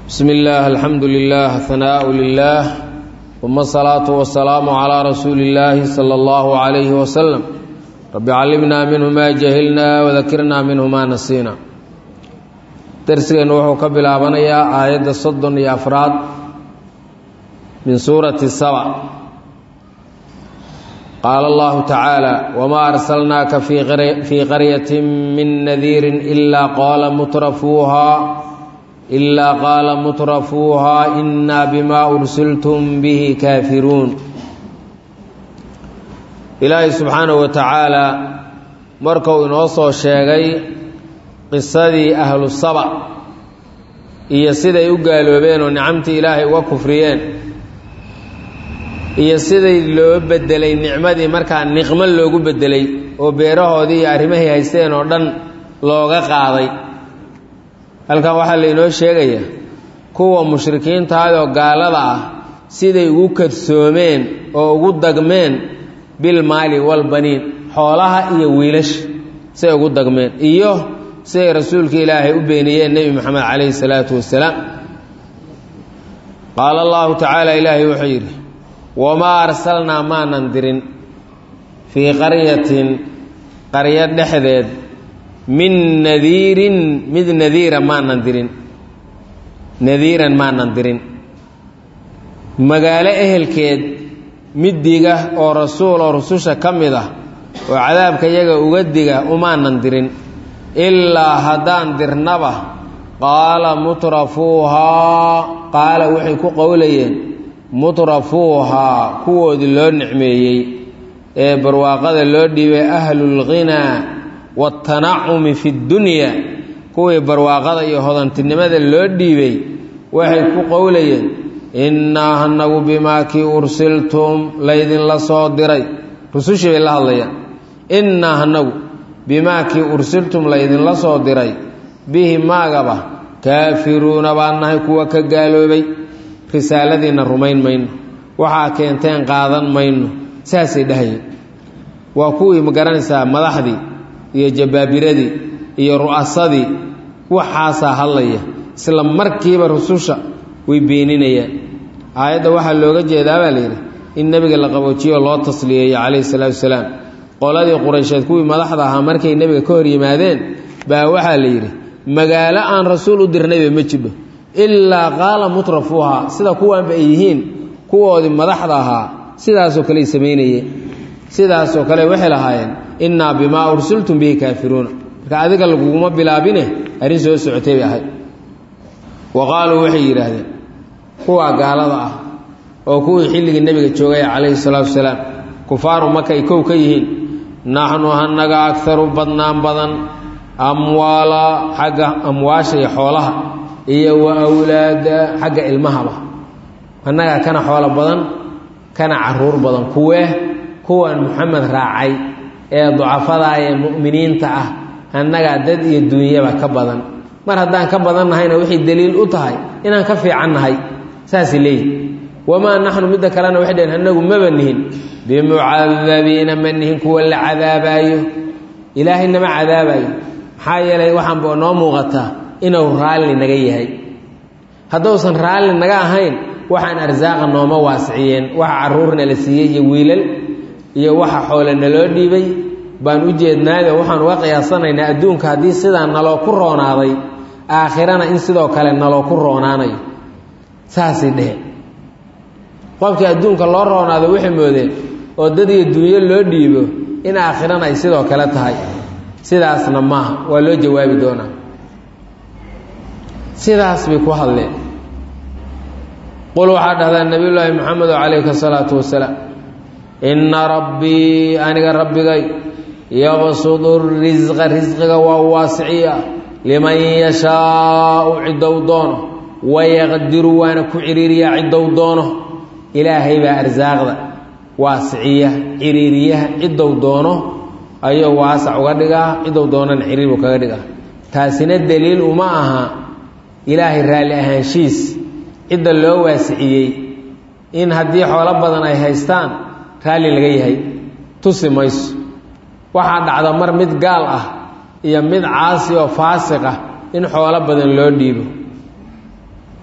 bsmi اllaah alxamdu lilah hanaaء lilah uma asalaatu wasalaamu calaa rasuuli اllaahi salى اllahu عalayhi waslem rabbi callimnaa minhu maa jahilnaa wadakirnaa minhu maa nasiina darsigeennu wuxuu ka bilaabanayaa aayadda soddon iyo afraad min suurati saba qaala allahu tacaala wmaa arsalnaaka fii qaryati min nadiirin ilaa qaala mutrafuuhaa ilaa qaala mutrafuuhaa inaa bimaa ursiltum bihi kaafiruun ilaahay subxaanahu wa tacaalaa markuu inoo soo sheegay qisadii ahlu saba iyo siday u gaaloobeen oo nicamtii ilaahay uga kufriyeen iyo siday loo bedelay nicmadii markaa niqmo loogu bedelay oo beerahoodii iyo arrimahay haysteen oo dhan looga qaaday halkan waxaa lainoo sheegayaa kuwa mushrikiintaadoo gaalada ah siday ugu kadsoomeen oo ugu dagmeen bilmaali walbaniin xoolaha iyo wiilasha siday ugu dagmeen iyo siday rasuulka ilaahay u beeniyeen nebi moxamed calayhi salaatu wasalaam qaala allahu tacaala ilaahay wuxuu yidhi wamaa arsalnaa maanan dirin fii qaryatin qaryo dhexdeed min nadiirin mid nadiira maanan dirin nadiiran maanan dirin magaalo ehelkeed mid diga oo rasuul oo rususha ka mid ah oo cadaabka yaga uga diga umaanan dirin ilaa haddaan dirnaba qaala mutrafuuhaa qaala waxay ku qowlayeen mutrafuuhaa kuwoodii loo nicmeeyey ee barwaaqada loo dhiibay ahlulghinaa waatanacumi fi ddunya kuwii barwaaqada iyo hodantinimada loo dhiibay waxay ku qowlayeen innaa hanagu bimaa kii ursiltum laydinla soo diray rusushii bay la hadlayaan innaa hanagu bimaa kii ursiltum laydinla soo diray bihi maagaba kaafiruuna baan nahay kuwa ka gaaloobay risaaladiinna rumayn mayno waxaa keenteen qaadan mayno saasay dhahayeen waa kuwii ma garanaysaa madaxdii iyo jabaabiradii iyo ru'asadii waxaasaa hadlaya isla markiiba rususha way beeninayaan aayadda waxaa looga jeedaa baa layidhi in nebiga la qaboojiyo loo tasliyeeyo calayhi salaatu wasalaam qoladii quraysheed kuwii madaxda ahaa markay nebiga ka hor yimaadeen baa waxaa la yidhi magaalo aan rasuul u dirnayba ma jidho ilaa qaala mutrafuuhaa sida kuwaanba ay yihiin kuwoodii madaxda ahaa sidaasoo kale ay samaynayeen sidaasoo kale waxay lahaayeen innaa bimaa ursiltum bihi kaafiruuna marka adiga laguguma bilaabine arrin soo socotay bay ahayd wa qaaluu waxay yidhaahdeen kuwaa gaalada ah oo kuwii xilligii nebiga joogay calayhi salaatu wasalaam kufaaru maka ay kow ka yihiin naxnu hanaga agaru badnaan badan amwaala xagga amwaasha iyo xoolaha iyo wa awlaada xagga ilmahaba annagaa kana xoolo badan kana caruur badan kuwee kuwan moxamed raacay ee ducafadaa ee mu'miniinta ah annagaa dad iyo duunyaba ka badan mar haddaan ka badan nahayna waxay daliil u tahay inaan ka fiican nahay saasay leeyihi wamaa naxnu midda kalena waxay dhaheen annagu maba nihin bimucadabiina ma nihin kuwa la cadaabaayo ilaahay nama cadaabaayo maxaa yeelay waxaanba noo muuqataa inuu raalli naga yahay hadduusan raalli naga ahayn waxaan arsaaqa nooma waasiciyeen waxa carruurna la siiyey iyo wiilal iyo waxa xoole naloo dhiibay baan u jeednaayo waxaan uga qiyaasanaynaa adduunka haddii sidaa naloo ku roonaaday aakhirana in sidoo kale naloo ku roonaanayo saasay dheheen qofkii adduunka loo roonaado waxay moodeen oo dad iyo dunyo loo dhiibo in aakhirana ay sidoo kale tahay sidaasna maaha waa loo jawaabi doonaa sidaas bay ku hadleen qul waxaa dhahdaa nebiyullaahi moxamedo calayhi salaatu wasalaam inna rabbii aniga rabbigay yabsudu risqa risqiga waa waasiciya liman yashaau cidow doono wayaqdiru waana ku ciriiriyaa cidow doono ilaahay baa arsaaqda waasiciya ciriiriyaha cidow doono ayuu waasac uga dhigaa cidow doonana ciriir buu kaga dhigaa taasina daliil uma aha ilaahay raalli ahaanshiis cidda loo waasiciyey in haddii xoolo badan ay haystaan raalli laga yahay tusi mayso waxaa dhacda mar mid gaal ah iyo mid caasi oo faasiq ah in xoolo badan loo dhiibo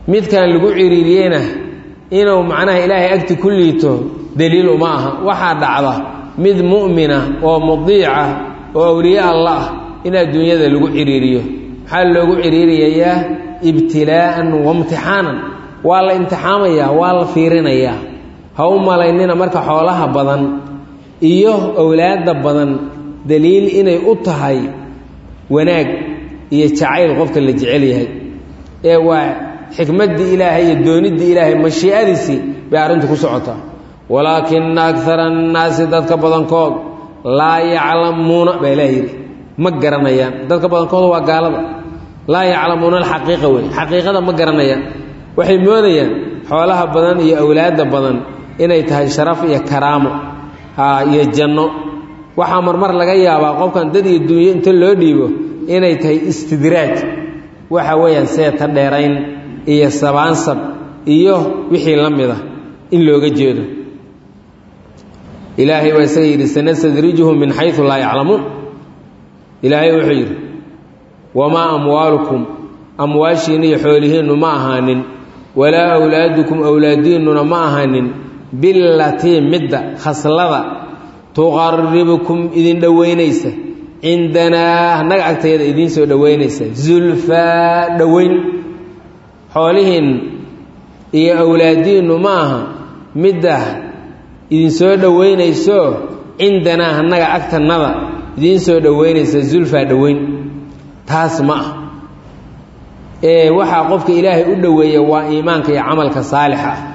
midkan lagu ciriiriyeyna inuu macnaha ilaahay agti ku liito daliil uma aha waxaa dhacda mid mu'mina oo mudiica oo awliye alla ah in adduunyada lagu ciriiriyo maxaa loogu ciriiriyayaa ibtilaa'an waimtixaanan waa la imtixaamayaa waa la fiirinayaa ha u malaynina marka xoolaha badan iyo owlaadda badan daliil inay u tahay wanaag iyo jacayl qofka la jecel yahay ee waa xikmaddii ilaahay iyo dooniddii ilaahay mashii'adiisii bay arrintu ku socotaa walaakina akara annaasi dadka badankood laa yaclamuuna baa ilaah yidhi ma garanayaan dadka badankooda waa gaalada laa yaclamuuna alxaqiiqa wey xaqiiqada ma garanayaan waxay moodayaan xoolaha badan iyo awlaadda badan inay tahay sharaf iyo karaamo iyo janno waxaa marmar laga yaabaa qofkan dad iyo dunyo inta loo dhiibo inay tahay istidraaj waxa weeyaan seeta dheerayn iyo sabaansab iyo wixii la mida in looga jeedo ilaahay waa isaga yidhi sanastadrijuhum min xayu laa yaclamuun ilaahay wuxuu yidhi wamaa amwaalukum amwaashiinna iyo xoolihiinnu ma ahaanin walaa awlaadukum awlaadiinnuna ma ahaanin bilatii midda khaslada tuqaribukum idin dhoweynaysa cindanaa annaga agtayada idiin soo dhoweynaysa zulfaa dhoweyn xoolihiin iyo awlaadiinnu ma aha midda idinsoo dhoweynayso cindanaa annaga agtannada idiin soo dhoweynaysa zulfaa dhoweyn taas ma ah ee waxaa qofka ilaahay u dhoweeya waa iimaanka iyo camalka saalixa ah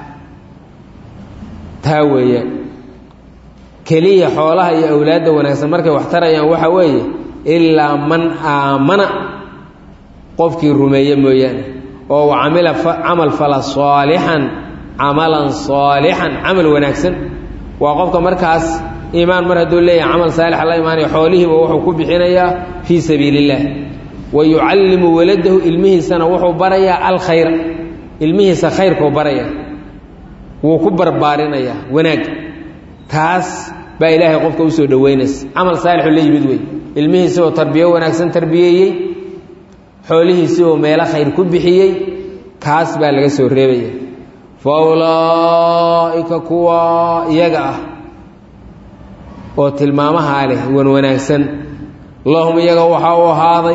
taa weeyaan keliya xoolaha iyo awlaadda wanaagsan markay wax tarayaan waxa weeye ilaa man aamana qofkii rumeeye mooyaane oo wa camila camal fala saalixan camalan saalixan camal wanaagsan waa qofka markaas iimaan mar hadduu leeyahay camal saalixa la imaanayo xoolihiiba wuxuu ku bixinayaa fii sabiili illaah wa yucallimu waladahu ilmihiisana wuxuu barayaa alkhayra ilmihiisa khayrkuu baraya wuu ku barbaarinayaa wanaag taas baa ilaahay qofka usoo dhoweynaysa camal saalixu la yimid wey ilmihiisi oo tarbiyo wanaagsan tarbiyeeyey xoolihiisi oo meelo khayr ku bixiyey kaas baa laga soo reebaya fa ulaa'ika kuwa iyaga ah oo tilmaamahaa leh wan wanaagsan lahum iyaga waxaa u ahaaday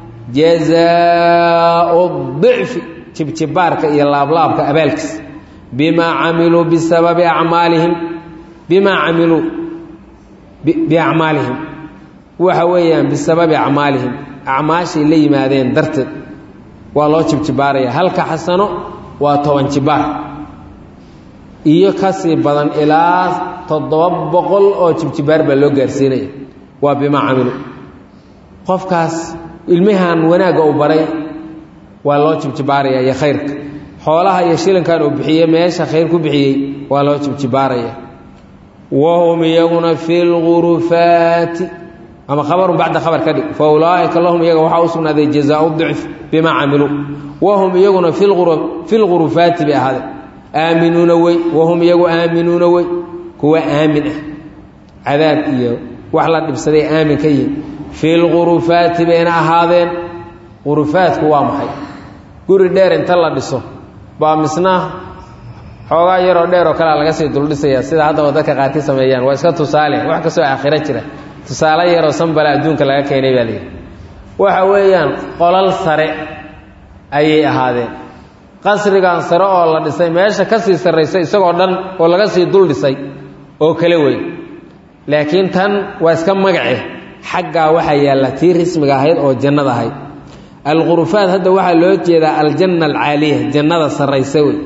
jazaau dicfi jibjibaarka iyo laablaabka abaalkiis bimaa camiluu bisababi acmaalihim bimaa camiluu biacmaalihim waxa weeyaan bisababi acmaalihim acmaashay la yimaadeen darteed waa loo jibjibaaraya halka xasano waa toban jibaar iyo kasii badan ilaa toddoba boqol oo jibjibaar baa loo gaarsiinaya waa bimaa camilu qofkaas ilmihan wanaagga uu baray waa loo jibjibaaraya iyo khayrka xoolaha iyo shilinkan uu bixiyey meesha khayr ku bixiyey waa loo jibjibaaraya wahum iyaguna fi lgurufaati ama khabarun bacda khabar ka dhig fa ulaaika lahum iyaga waxaa u sugnaaday jazaau dicf bimaa camiluu wahum iyaguna fi lgurufaati bay ahaadeen aaminuuna wey wahum iyagu aaminuuna wey kuwa aamin ah cadaab iyo wax la dhibsaday aamin ka yihin fi lgurufaati bayna ahaadeen gurufaadku waa maxay guri dheer inta la dhiso baa misna xoogaa yaroo dheer oo kalea laga sii duldhisaya sida haddaba dadka qaarki sameeyaan waa iska tusaale wax kastoo aakhiro jira tusaale yaroo sanbala adduunka laga keenay baa layidhi waxa weeyaan qolal sare ayay ahaadeen qasrigan sare oo la dhisay meesha ka sii sarraysa isagoo dhan oo laga sii dul dhisay oo kale wey laakiin tan waa iska magace xaggaa waxaa yaalla tii rismiga ahayd oo jannada ahayd alqurufaat hadda waxaa loo jeedaa aljanna alcaaliya jannada sarraysa wey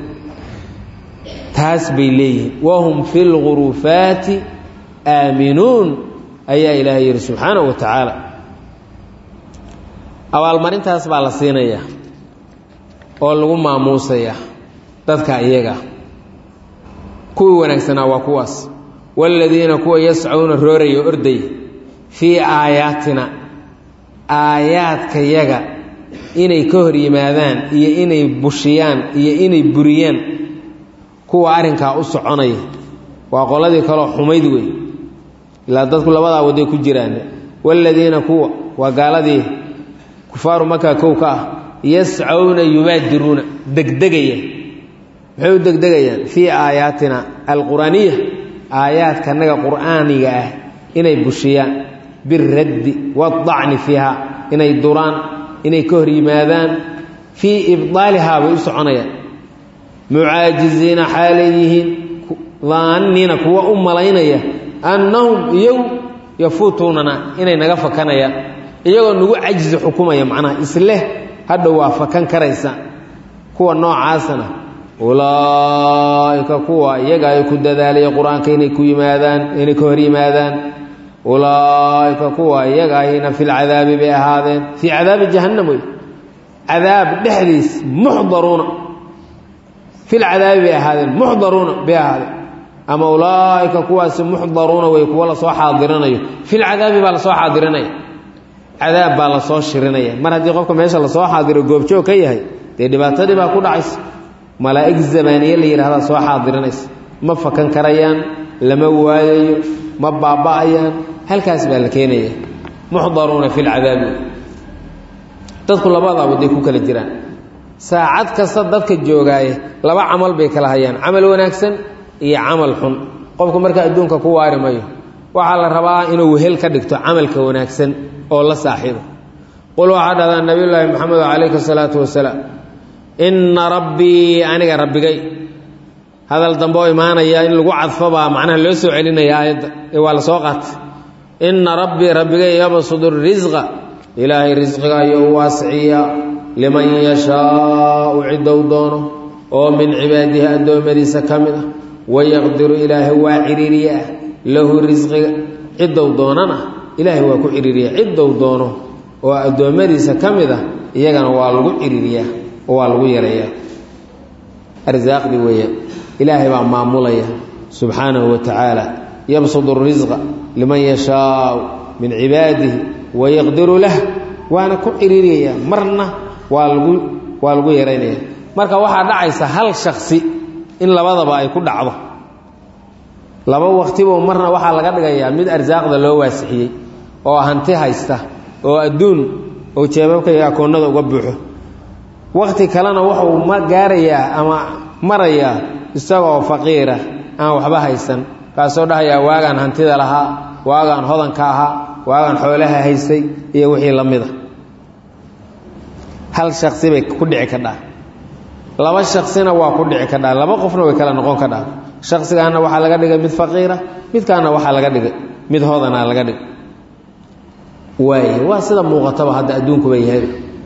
taas bay leeyihiin wahum fi lgurufaati aaminuun ayaa ilaahay yidhi subxaanahu wa tacaala abaalmarintaas baa la siinayaa oo lagu maamuusayaa dadka iyaga kuwii wanaagsanaa waa kuwaas waaladiina kuwa yascuuna rooraya ordaya fii aayaatina aayaadkayaga inay ka hor yimaadaan iyo inay bushiyaan iyo inay buriyaan kuwa arrinkaa u soconaya waa qoladii kaloo xumayd wey ilaa dadku labadaa waday ku jiraan waaladiina kuwa waa gaaladii kufaaru maka kow ka ah yascawna yubaadiruuna degdegaya maxay u degdegayaan fii aayaatina alqur'aaniya aayaadkanaga qur'aaniga ah inay bushiyaan biraddi waadacni fiiha inay duraan inay ka hor yimaadaan fii ibdaalihaa bay u soconayaan mucaajiziina xaalay yihiin daanniina kuwa u malaynaya annahum iyagu yafuutuunana inay naga fakanayaan iyagoo nagu cajzi xukumaya macnaha isleh hadhow waa fakan karaysa kuwa noocaasana ulaa'ika kuwa iyaga ay ku dadaalaya qur-aanka inay ku yimaadaan inay ka hor yimaadaan ulaa'ika kuwa iyaga ayna fi lcadaabi bay ahaadeen fii cadaabi jahannam wey cadaab dhexdiis muxdaruuna fi lcadaabi bay ahaadeen muxdaruuna bay ahaadeen ama ulaa'ika kuwaasi muxdaruuna wey kuwa lasoo xaadirinayo fi lcadaabi baa lasoo xaadirinaya cadaab baa lasoo shirinaya mar haddii qofka meesha lasoo xaadiro goobjoog ka yahay dee dhibaatadii baa ku dhacaysa malaa'ig zamaaniye la yidhahdaa soo xaadirinaysa ma fakan karayaan lama waayayo ma baaba'ayaan halkaas baa la keenaya muxdaruuna fi lcadaabi dadku labadaaba day ku kala jiraan saacad kasta dadka joogaaye laba camal bay kala hayaan camal wanaagsan iyo camal xun qofku marka adduunka ku waari mayo waxaa la rabaa inuu wehel ka dhigto camalka wanaagsan oo la saaxiibo qul waxaa dhahdaa nabiyullaahi maxamed calayhi salaatu wasalaam inna rabbii aniga rabbigay hadal dambe oo imaanaya in lagu cadfobaa macnaha loo soo celinaya aayadda ee waa la soo qaatay inna rabbii rabbigay yabsudu risqa ilaahay risqiga ayuu waasiciyaa liman yashaau ciddou doono oo min cibaadihi addoommadiisa ka mid ah wayaqdiru ilaahay waa ciriiriyaa lahu risqiga ciddou doonana ilaahay waa ku ciriiriyaa ciddou doono oo addoommadiisa ka mid ah iyagana waa lagu ciriiriyaa oo waa lagu yareeyaa arsaaqdii weeyaan ilaahay baa maamulaya subxaanahu wa tacaala yabsudu risqa liman yashaau min cibaadihi wayaqdiru lah waana ku ciriiriyayaa marna waa lagu waa lagu yaraynaya marka waxaa dhacaysa hal shaksi in labadaba ay ku dhacdo laba waqtibo marna waxaa laga dhigayaa mid arsaaqda loo waasixiyey oo hanti haysta oo adduun oo jeebabka iyo akoonnada uga buuxo waqti kalena wuxuu ma gaarayaa ama marayaa isagoo faqiira aan waxba haysan kaasoo dhahayaa waagaan hantida lahaa waagaan hodanka ahaa waagaan xoolaha haystay iyo wixii la mida hal shaksi bay ku dhici kadhaa laba shaksina waa ku dhici kadhaa laba qofna way kala noqon kadhaa shaksigaana waxaa laga dhigay mid faqiira midkaana waxaa laga dhigay mid hodanaa laga dhigay waay waa sida muuqataba hadda adduunkuba yahay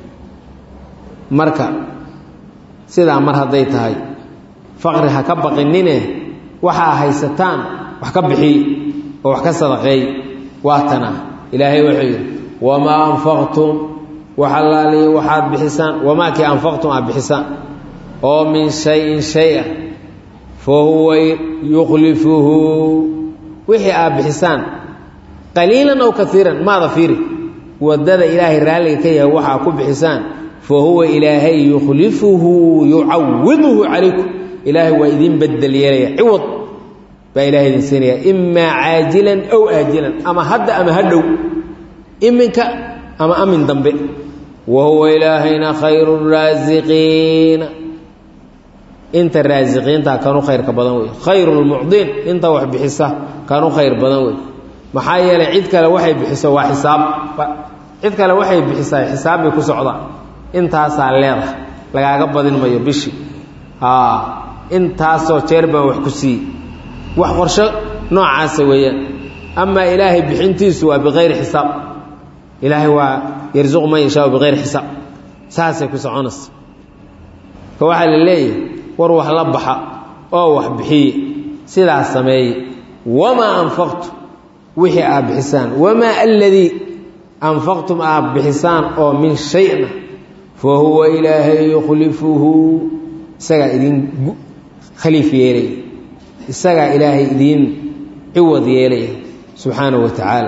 marka sidaa mar hadday tahay faqri ha ka baqinine waxaa haysataan wax ka bixiy oo wax ka sadaqeey waa tana ilaahay wuxuu yidhi wamaa anfaqtum waxalaaliya waxaad bixisaan wamaa kii anfaqtum aad bixisaan oo min shayin shay a fa huwa yukhlifuhu wixii aad bixisaan qaliilan ow kaiiran maada fiiri wadada ilaahay raalliga ka yahay waxaa ku bixisaan fa huwa ilaahay yukhlifuhu yucawiduhu calaykum ilaahay waa idin bedel yeelaya ciwad baa ilahay idin siinaya imaa caajilan ow aajilan ama hadda ama hadhow iminka ama amin dambe wa huwa ilaahayna khayru raasiqiina inta raasiqiinta kanu khayrka badan wey khayru lmucdiin inta wax bixisa kanu khayr badan wey maxaa yeelay cid kale waxay bixiso waa xisaab cid kale waxay bixisaa xisaab bay ku socdaan intaasaa leedahay lagaaga badin mayo bishii intaasoo jeer baan wax ku siiyey wax qorsho noocaasa weeyaan amaa ilaahay bixintiisu waa biqayri xisaab ilaahay waa yarsuqu man yashaau biqayri xisaab saasay ku soconaysa ka waxaa la leeyahay war wax la baxa oo wax bixiye sidaas sameeye wamaa anfaqtu wixii aad bixisaan wamaa aladii anfaqtum aad bixisaan oo min shayna fa huwa ilaahay yukhlifuhu isagaa idin khaliif yeelaya isagaa ilaahay idiin ciwad yeelaya subxaanahu wa tacaala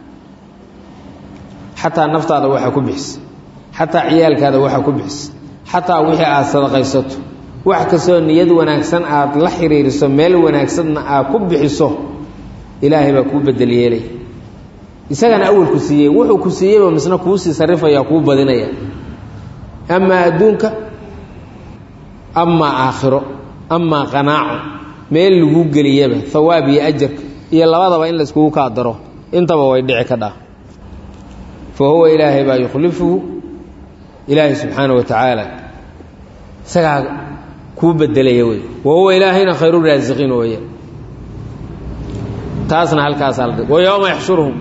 xataa naftaada waxaa ku bixisa xataa ciyaalkaada waxaa ku bixisa xataa wixii aad sadaqaysato wax kastoo niyad wanaagsan aad la xiriiriso meel wanaagsanna aad ku bixiso ilaahay baa kuu bedel yeelaya isagana awalku siiyey wuxuu ku siiyeyba misna kuusii sarrifaya kuu badinaya amaa adduunka amaa aakhiro amaa qanaaco meel lagu geliyaba hawaab iyo ajarka iyo labadaba in layskugu kaa daro intaba way dhici ka dhaa fa huwa ilaahay baa yukhlifuhu ilaahay subxaana wa tacaala isagaa kuu bedelaya wey wa huwa ilaahayna khayru raasiqiin weeye taasna halkaasaa la wa yowma yaxshuruhum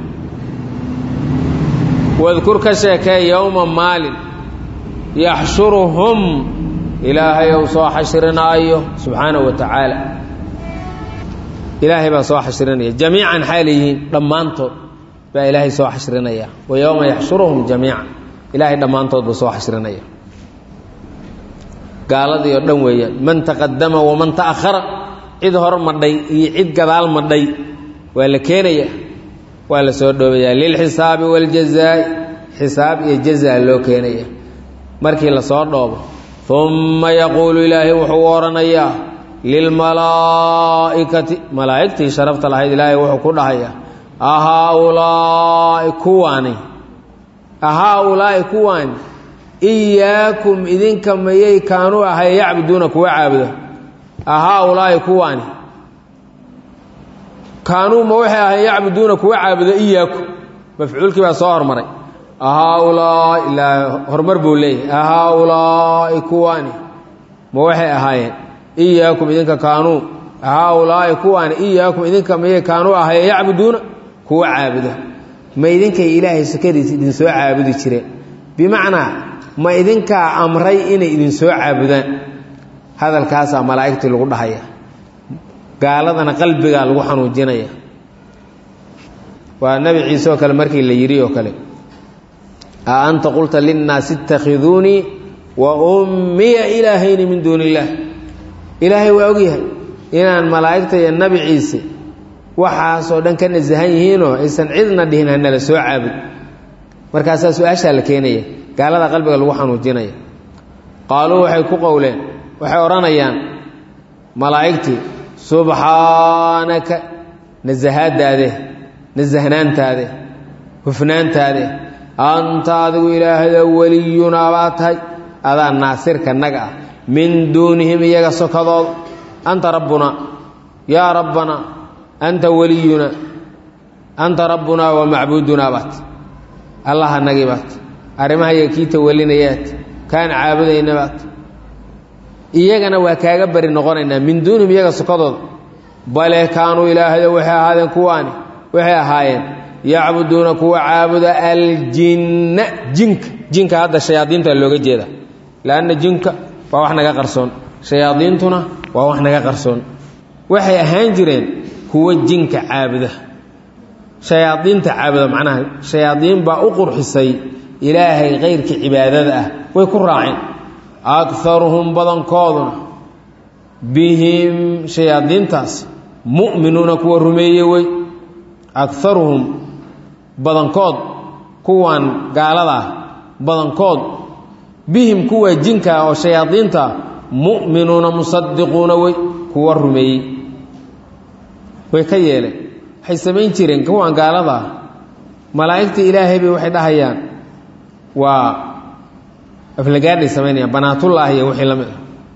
wadkur ka sheekee yowma maalin yaxshuruhum ilaahay ou soo xashrinaayo subxaanahu wa tacaala ilaahay baa soo xashrinaya jamiican xaala yihiin dhammaantood baa ilaahay soo xashrinaya wa yowma yaxshuruhum jamiican ilaahay dhammaantood buu soo xashrinaya gaaladii oo dhan weeyaan man taqadama waman ta'ahara cid hor madhay iyo cid gadaal madhay waa la keenaya waa la soo dhoobayaa lilxisaabi waاljazaa'i xisaab iyo jazaa loo keenaya markii la soo dhoobo uma yaquulu ilaahay wuxuu odhanayaa lilmalaa'ikati malaa'igtii sharafta lahayd ilaahay wuxuu ku dhahayaa ahaaulaa'i kuwaani ahaaulaa'i kuwaani iyaakum idinka mayay kaanuu ahay yacbuduuna kuwa caabuda ahaaulaa'i kuwaani kaanuu ma waxay ahay yacbuduuna kuwa caabuda iyaakum mafcuulkii baa soo hormaray ahaaulaa'i ilaa horumar buu leeyahay ahaaulaa'i kuwaani ma waxay ahaayeen iyaakum idinka kaanuu ahaaulaa'i kuwaani iyaakum idinka mayay kaanuu ahay yacbuduuna kuwa caabuda ma idinkay ilaahay sakadiisa idinsoo caabudi jireen bimacnaa ma idinkaa amray inay idinsoo caabudaan hadalkaasaa malaa'igtii lagu dhahaya gaaladana qalbigaa lagu xanuujinaya waa nebi ciise oo kale markii la yidhi oo kale a anta qulta linnaasi ittakhiduunii wa ummiya ilaahayni min duuni illaah ilaahay waa ogyahay inaan malaa'igta iyo nebi ciise waxaasoo dhan ka nasahan yihiinoo aysan cidna dhihin hanala soo caabud markaasaa su-aashaa la keenaya gaalada qalbiga lagu xanuujinaya qaaluu waxay ku qowleen waxay odhanayaan malaa'igtii subxaanaka nasahaadaade nasahnaantaade hufnaantaade anta adigu ilaahda weliyunaa baa tahay adaa naasirka naga ah min duunihim iyaga sokadooda anta rabbunaa yaa rabbanaa anta weliyunaa anta rabbunaa wa macbuudunaa baat allaha nagi baat arrimahayaga kii tawalinayaat kaan caabudayna baat iyagana waa kaaga bari noqonaynaa min duunihim iyaga sokadooda bale kaanuu ilaahda waxay ahaadeen kuwaani waxay ahaayeen yacbuduuna kuwa caabuda aljinna jinka jinka hadda shayaadiinta looga jeeda lanna jinka waa wax naga qarsoon shayaadiintuna waa wax naga qarsoon waxay ahaan jireen kuwa jinka caabuda shayaadiinta caabuda macnaha shayaadiin baa u qurxisay ilaahay kayrkii cibaadada ah way ku raaceen akaruhum badankooduna bihim shayaadiintaas mu'minuuna kuwa rumeeye wey akaruhum badankood kuwan gaaladaa badankood bihim kuwa jinkaa oo shayaadiinta mu'minuuna musadiquuna wey kuwa rumeeyey way ka yeeleen waxay samayn jireen kuwan gaaladaa malaa'igta ilaahay bay waxay dhahayaan waa aflagaadhay samaynayaan banaatullaahi iyo wixii la mid ah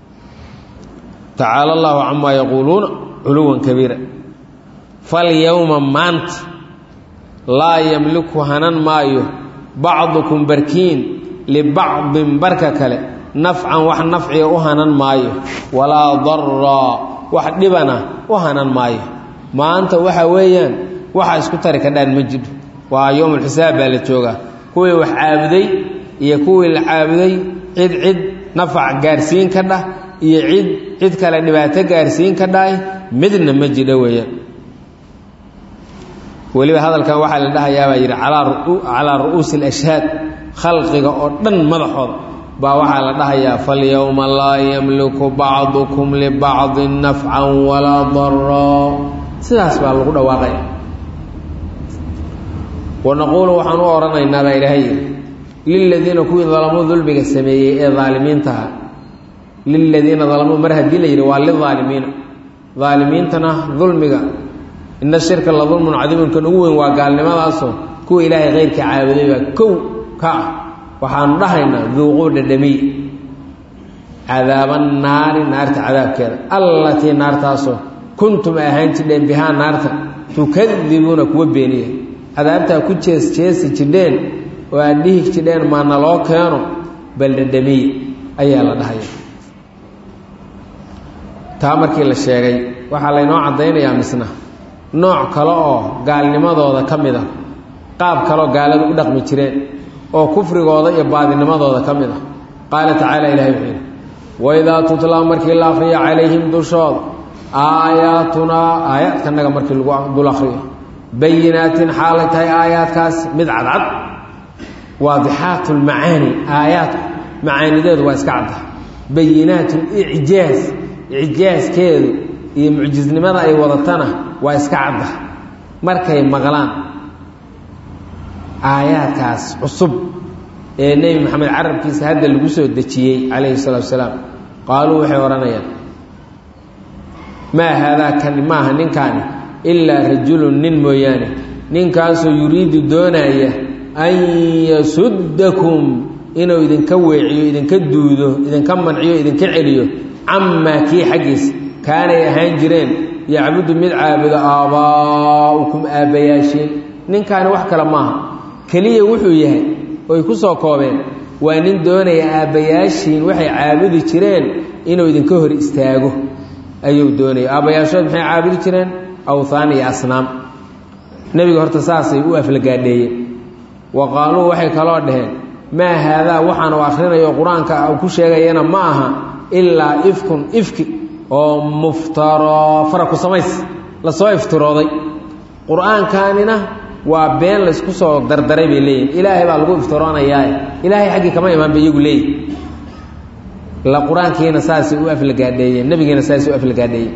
tacaala allaahu camaa yaquuluuna culuwan kabiira falyowma maanta laa yamliku hanan maayo bacdukum barkiin libacdin barka kale nafcan wax nafciga u hanan maayo walaa daraa wax dhibana u hanan maayo maanta waxa weeyaan waxa isku tari kadhaan ma jidho waa yowmulxisaab baa la joogaa kuwii wax caabuday iyo kuwii la caabuday cid cid nafac gaarsiin ka dhah iyo cid cid kale dhibaato gaarsiin ka dhahay midna ma jidho weeyaan weliba hadalkan waxaa la dhahayaabaa yidhi calaa ru'uusi alashhaad khalqiga oo dhan madaxooda baa waxaa la dhahayaa falyowma laa yamliku bacdukum libacdin nafcan walaa daraa sidaas baa lagu dhawaaqaya wanaquulu waxaan u odhanaynaa baa ilaahay yidhi liladiina kuwii dalamuu dulmiga sameeyey ee daalimiintaha liladiina dalamuu mar haddii la yidhi waa lidaalimiina daalimiintana dulmiga ina shirka la dulmun cadiimun kan ugu weyn waa gaalnimadaasoo kuwa ilaahay keyrka caabuday baa kow ka ah waxaanu dhahaynaa duuquu dhadhamiy cadaaba naari naarta cadaabkeeda allatii naartaasoo kuntum ahaan jidheen bihaa naarta tukadibuuna kuwa beeniya cadaabtaa ku jees jeesi jidheen oo aad dhihi jidheen maana loo keeno bal dhadhamiye ayaa la dhahaya taa markii la sheegay waxaa laynoo caddaynayaa misna nooc kale oo gaalnimadooda ka mid ah qaab kaleoo gaalada u dhaqmi jireen oo kufrigooda iyo baadinimadooda ka mid ah qaala tacaala ilahay wuxuu yidhi waidaa tutlaa markii la akriyo calayhim dushooda aayaatunaa aayaadkanaga markii lagu dul akriyo bayinaatin xaalay tahay aayaadkaas mid cadcad waadixaat lmacaani aayaadku macaanideedu waa iska cadda bayinaat icjaaz icjaaskeedu iyo mucjisnimada ay wadatana waa iska cadda markay maqlaan aayaadkaas cusub ee nebi maxamed carabkiisa hadda lagu soo dejiyey calayhi salaatu salaam qaaluu waxay odhanayaan maa haadaa kani maaha ninkaani ilaa rajulun nin mooyaane ninkaasoo yuriidu doonaya an yasuddakum inuu idinka weeciyo idinka duudo idinka manciyo idinka celiyo camaa kii xaggiisa kaanay ahaan jireen yacbudu mid caabudo aabbaa'ukum aabbayaashiin ninkaani wax kale maaha keliya wuxuu yahay oy ku soo koobeen waa nin doonaya aabbayaashiin waxay caabudi jireen inuu idinka hor istaago ayuu doonaya aabbayaashood maxay caabudi jireen awthaan iyo asnaam nebiga horta saasay u aflagaadheeyeen wa qaaluu waxay kaloo dhaheen maa haadaa waxaanu akhrinayo qur-aanka uu ku sheegayana ma aha ilaa ifkun ifki oo muftaro faraku samays lasoo iftirooday qur-aankaanina waa been laysku soo dardaray bay leeyihin ilaahay baa lagu iftiroonayaa ilaahay xaggii kama imaan bay iyagu leeyihin la qur-aankiina saasay u aflagaadheeyeen nebigiina saasay u aflagaadheeyeen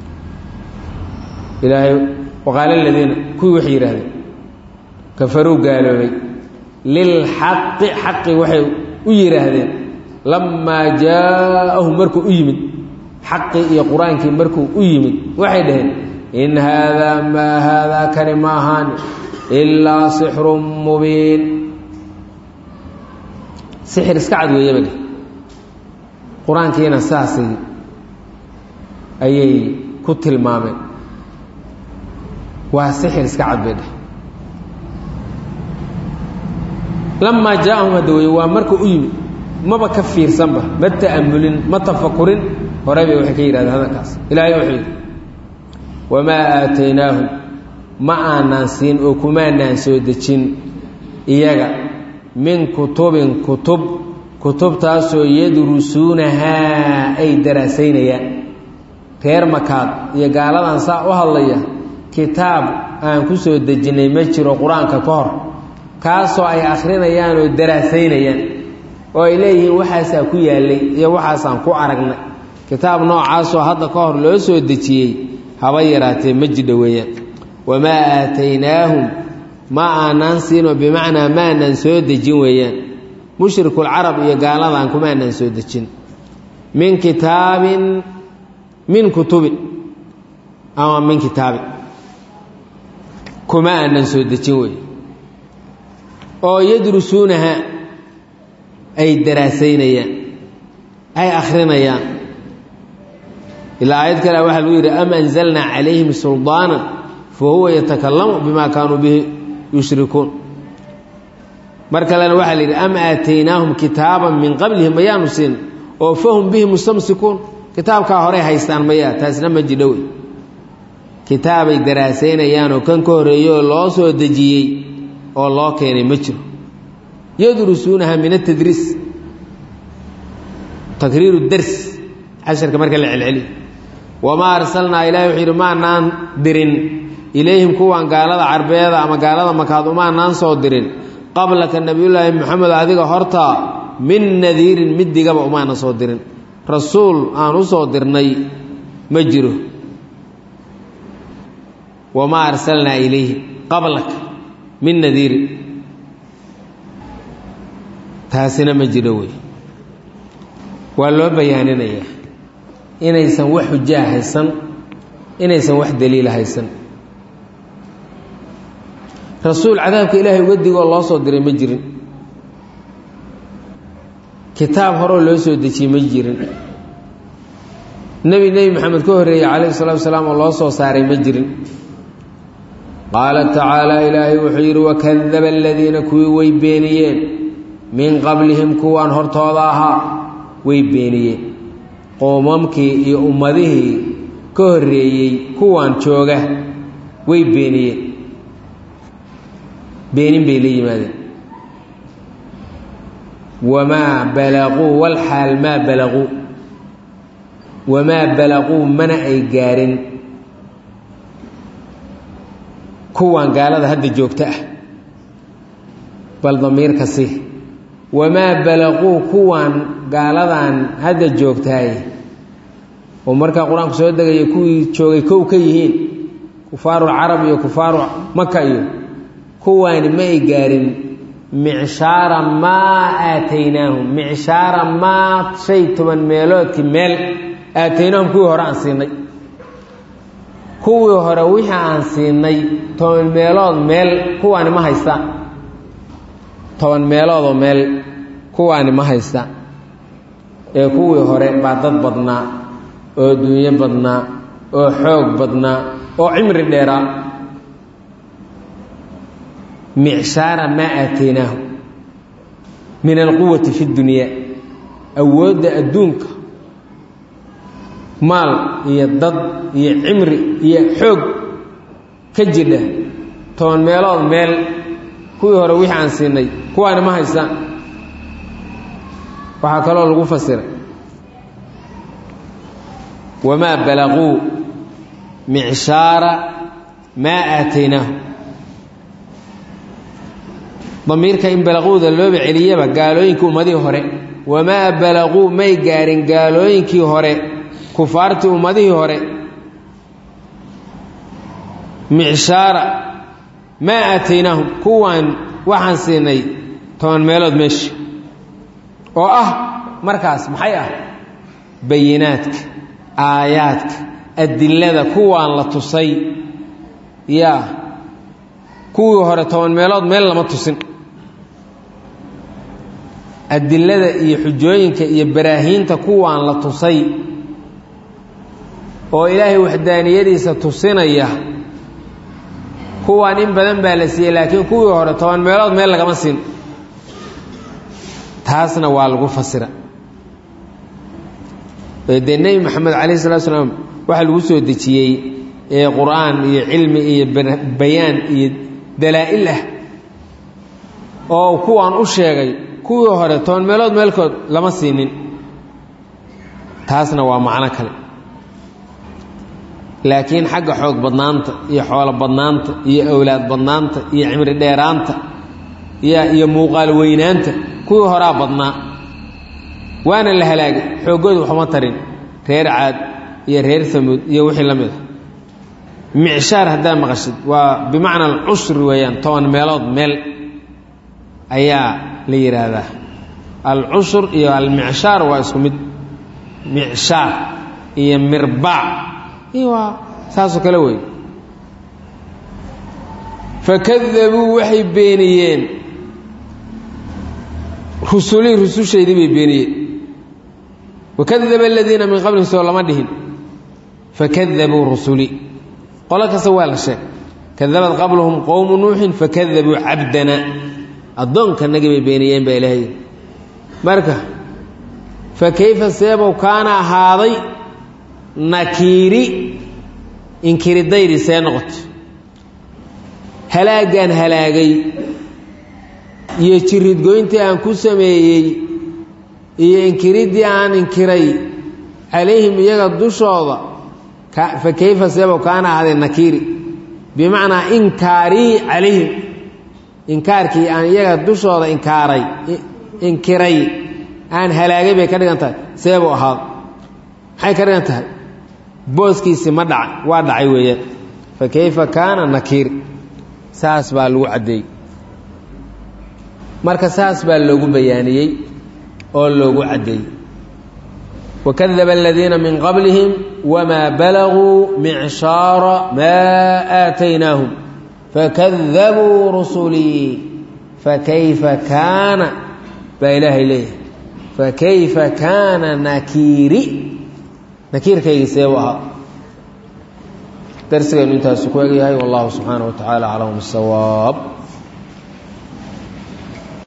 ilaahay waqaala aladiina kuwii waxay yidhahdeen kafaruu gaaloobay lilxaqi xaqi waxay u yidhaahdeen lammaa jaa-ahum markuu u yimid xaqii iyo qur-aankii markuu u yimid waxay dhaheen in haadaa maa haadaa kani ma ahaani ilaa sixrun mubiin sixir iska cad weeye bay dheh qur-aankiina saasay ayay ku tilmaameen waa sixir iska cad bay dheh lamaa jaa-ahum hadda weye waa markuu u yimid maba ka fiirsanba ma ta'amulin ma tafakurin hore bay waxay ka yidhahdeen hadalkaas ilaahay wuxuu yidhi wamaa aataynaahum ma aanaan siin oo kumaanaan soo dejin iyaga min kutubin kutub kutubtaasoo yadrusuunahaa ay daraasaynayaan reer makaad iyo gaaladan saa u hadlaya kitaab aan ku soo dejinnay ma jiro qur-aanka ka hor kaasoo ay akhrinayaan oo daraasaynayaan oo ay leeyihiin waxaasaa ku yaallay iyo waxaasaan ku aragnay kitaab noocaasoo hadda ka hor loo soo dejiyey haba yaraatee ma jidha weeyaan wamaa aataynaahum ma aanaan siinoo bimacnaa maanaan soo dejin weeyaan mushrikuulcarab iyo gaaladan kumaanaan soo dejin min kitaabin min kutubin ama min kitaabin kuma aanan soo dejin wey oo yadrusuunaha ay daraasaynayaan ay akhrinayaan ilaa aayad kale waxaa lagu yidhi am anzalnaa calayhim suldaanan fa huwa yatakalamu bima kaanuu bihi yushrikuun mar kalena waxaa la yidhi am aataynaahum kitaaban min qablihim mayaanu siin oo fahum bihi mustamsikuun kitaabkaa horey haystaan mayaa taasna ma jidhowe kitaabay daraasaynayaan oo kan ka horreeyo oo loo soo dejiyey oo loo keenay ma jiro yadrusuunaha min atadriis takriiru dars casharka marka la celceliyo wamaa arsalnaa ilahi wuxuu yidhi maanaan dirin ilayhim kuwan gaalada carbeeda ama gaalada makaad umaanaan soo dirin qablaka nebiyullaahi moxamed adiga hortaa min nadiirin mid digaba umaana soo dirin rasuul aan u soo dirnay ma jiro wamaa arsalnaa ilayhim qablaka min nadiirin taasina ma jiro wey waa loo bayaaninayaa inaysan wax xujaa haysan inaysan wax daliila haysan rasuul cadaabka ilaahay uga digoo loo soo diray ma jirin kitaab horoo loo soo dejiyey ma jirin nebi nebi maxamed ka horreeyey calayhi salatu wasalaam oo loo soo saaray ma jirin qaala tacaala ilaahay wuxuu yidhi wakadaba aladiina kuwii way beeniyeen min qablihim kuwaan hortooda ahaa way beeniyeen qoomamkii iyo ummadihii ka horreeyey kuwaan jooga way beeniyeen beenin bay la yimaadeen wamaa balaquu walxaal maa balaquu wamaa balaquu mana ay gaarin kuwaan gaalada hadda joogta ah bal damiirka si wamaa balaquu kuwaan gaaladan hadda joogtaay oo markaa qur-aanku soo degaya kuwii joogay kow ka yihiin kufaarulcarab iyo kufaaru maka iyo kuwaani ma ay gaarin micshaara maa aataynaahum micshaara maa shay toban meeloodkii meel aataynaahum kuwii hore aan siinay kuwii hore wixii aan siinay toban meelood meel kuwaani ma haystaan toban meeloodoo meel kuwaani ma haystaan ee kuwii hore baa dad badnaa oo dunyo badnaa oo xoog badnaa oo cimri dheeraa micshaara maa aataynaahu min alquwati fi ddunyaa awoodda adduunka maal iyo dad iyo cimri iyo xoog ka jidha toban meelood meel kuwii hore wixii aan siinay kuwaani ma haystaan waxaa kaloo lagu fasiray wamaa balaquu micshaara maa aataynaahu damiirka in balaquuda looba celiyaba gaalooyinkii ummadihii hore wamaa balaquu may gaarin gaalooyinkii hore kufaartii ummadihii hore micshaara maa aataynaahum kuwaan waxaan siinay toban meelood meesha oo ah markaas maxay ah bayinaadka aayaadka adilada kuwaan la tusay yaa kuwii hore toban meelood meel lama tusin adilada iyo xujooyinka iyo baraahiinta kuwaan la tusay oo ilaahay waxdaaniyadiisa tusinaya kuwaan in badan baa la siiyey laakiin kuwii hore toban meelood meel lagama siin taasna waa lagu fasira dee nebi moxamed calayh salatu slaam waxaa lagu soo dejiyey ee qur-aan iyo cilmi iyo bayaan iyo dalaa'il ah oo kuwaan u sheegay kuwii hore toban meelood meelkood lama siinin taasna waa macno kale laakiin xagga xoog badnaanta iyo xoolo badnaanta iyo awlaad badnaanta iyo cimri dheeraanta iyo muuqaal weynaanta kuwii horaa badnaa waana la halaagay xooggooda waxuma tarin reer caad iyo reer samuud iyo wixii la mid a micshaar haddaa maqashid waa bimacna alcushri weeyaan toban meelood meel ayaa la yidhaahdaa alcushur iyo almicshaar waa isku mid micshaar iyo mirbaac iyo waa saasoo kale wey fakadabuu waxay beeniyeen rusulii rusushaydii bay beeniyeen wakadaba aladiina min qablihim soo lama dhihin fakadabuu rusulii qolo kasta waa la sheeg kadabad qablahum qowmu nuuxin fakadabuu cabdana addoonkanagii bay beeniyeen baa ilaahay marka fa kayfa seebow kaana ahaaday nakiiri inkiridayri see noqoto halaaggaan halaagay iyo jiridgoyntii aan ku sameeyey iyo inkiriddii aan inkiray calayhim iyaga dushooda fa kayfa seebow kaana ahaaday nakiiri bimacnaa inkaarii calayhim inkaarkii aan iyaga dushooda inkaaray inkiray aan halaagay bay ka dhigan tahay seebuu ahaado maxay ka dhigan tahay booskiisii ma dhacay waa dhacay weeyaan fa kayfa kaana nakiir saas baa lagu caddeeyey marka saas baa loogu bayaaniyey oo loogu caddeeyey wakadaba aladiina min qablihim wamaa balaguu micshaara maa aataynaahum fakadabuu rusulii fakayfa kaana baa ilaahay leeyahay fa kayfa kaana nakiiri nakiirkaygi seebu ahaa darsigaynu intaasu ku egyahay wallahu subxaanaه wa tacaala aclam bisawaab